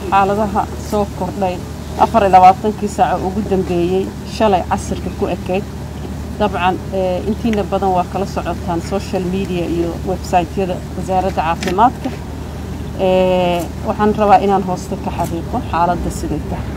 xaaladaha soo kordhay afar iyo labaatankii saaco ugu dambeeyey shalay casirka ku ekayd dabcan intiina badan waa kala socotaan social media iyo websaytyada wasaaradda caafimaadka waxaan rabaa inaan hoosta ka xaqiiqo xaaladda siday tahay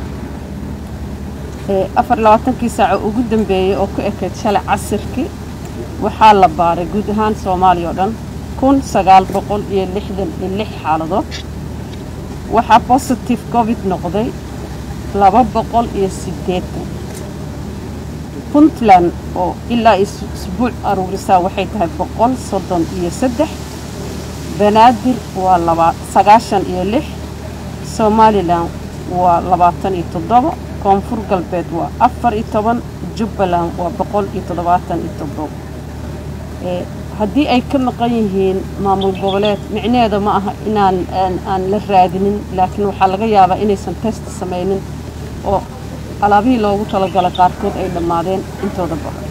afar iyo labaatankii saaco ugu dambeeyey oo ku ekayd shalay casirkii waxaa la baaray guud ahaan soomaaliya oo dhan kun sagaal boqol iyo lixdan iyo lix xaaladood waxaa positive covid noqday laba boqol iyo siddeetan puntland oo ilaa isbuuc aruurisaa waxay tahay boqol soddon iyo saddex banaadir waa laba sagaashan iyo lix somalilan waa labaatan iyo toddoba koonfur galbeed waa afar iyo toban jubbaland waa boqol iyo toddobaatan iyo toddoba haddii ay ka maqan yihiin maamul goboleed micnaheeda ma aha inaan aan la raadinin laakiin waxaa laga yaabaa inaysan test samaynin oo alaabihii loogu talagalay qaarkood ay dhammaadeen intooda badan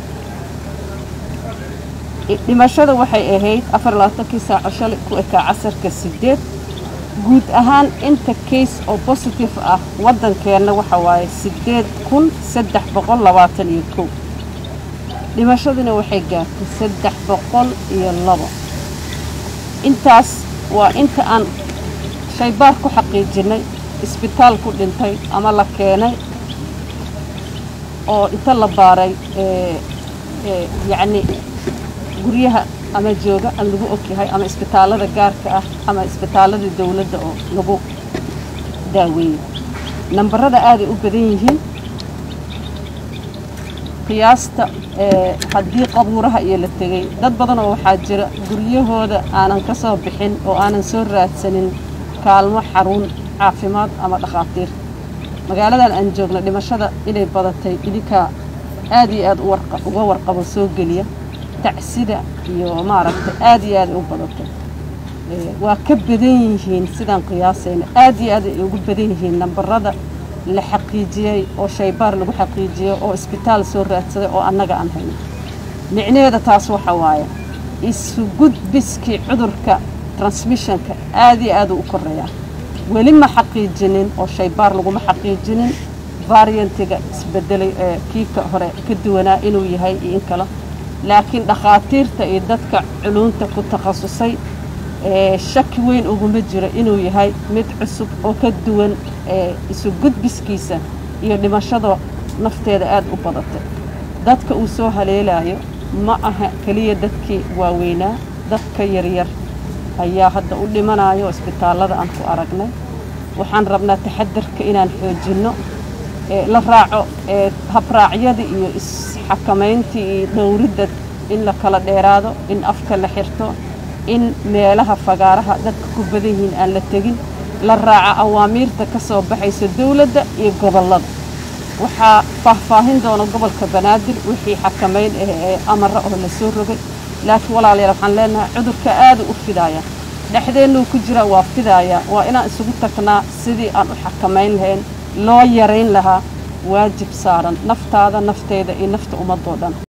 dhimashada waxay ahayd afar labaatankii saaco shalay ku ekaa casarka siddeed guud ahaan inta case oo positive ah waddankeenna waxa waaye siddeed kun saddex boqol labaatan iyo kow dhimashaduna waxay gaartay saddex boqol iyo labo intaas waa inta aan shaybaar ku xaqiijinnay isbitaal ku dhintay ama la keenay oo inta la baaray yacni guryaha ama jooga ama lagu ogyahay ama isbitaallada gaarka ah ama isbitaallada dawladda oo lagu daaweeyey nambarada aaday u badan yihiin qiyaasta haddii qabuuraha iyo la tegey dad badan oo waxaa jira guryahooda aanan ka soo bixin oo aanan soo raadsanin kaalmo xarun caafimaad ama dhakhaatiir magaaladan aan joogna dhimashada inay badatay idinkaa aad iyo aad uga warqabo soo geliya tacsida iyo maaragtay aad iyo aaday u badatay waa ka badan yihiin sidaan qiyaasayna aad iyo aad ay ugu badan yihiin nambarada la xaqiijiyey oo shaybaar lagu xaqiijiyey oo isbitaal soo raadsaday oo annaga aan hayno micnaheeda taas waxa waaye isu gudbiskii cudurka transmissionka aad iyo aad u u koreeyaa weli ma xaqiijinin oo shaybaar laguma xaqiijinin variantiga isbedelay ee kiika hore ka duwanaa inuu yahay iyo in kale laakiin dhakhaatiirta iyo dadka culunta ku takhasusay shaki weyn uguma jiro inuu yahay mid cusub oo ka duwan isu gudbiskiisa iyo dhimashada nafteeda aad u badatay dadka uu soo haleelayo ma aha keliya dadkii waaweynaa dadka yaryar ayaa hadda u dhimanayo isbitaallada aan ku aragnay waxaan rabnaa taxadarka inaan xoojinno la raaco habraacyada iyo isxakamayntii iyo dhowridda in la kala dheeraado in afka la xirto in meelaha fagaaraha dadka ku badan yihiin aan la tegin la raaco awaamiirta ka soo baxaysa dawladda iyo gobollada waxaa faahfaahin doona gobolka banaadir wixii xakamayn ah ee amara oo la soo rogay laakiin walaalayaal waxaan leenahay cudurka aada u fidaaya dhexdeennuu ku jira waa fidaaya waa inaan isugu tagnaa sidii aan u xakamayn lahayn loo yarayn lahaa waajib saaran naftaada nafteeda iyo nafta ummadoo dhan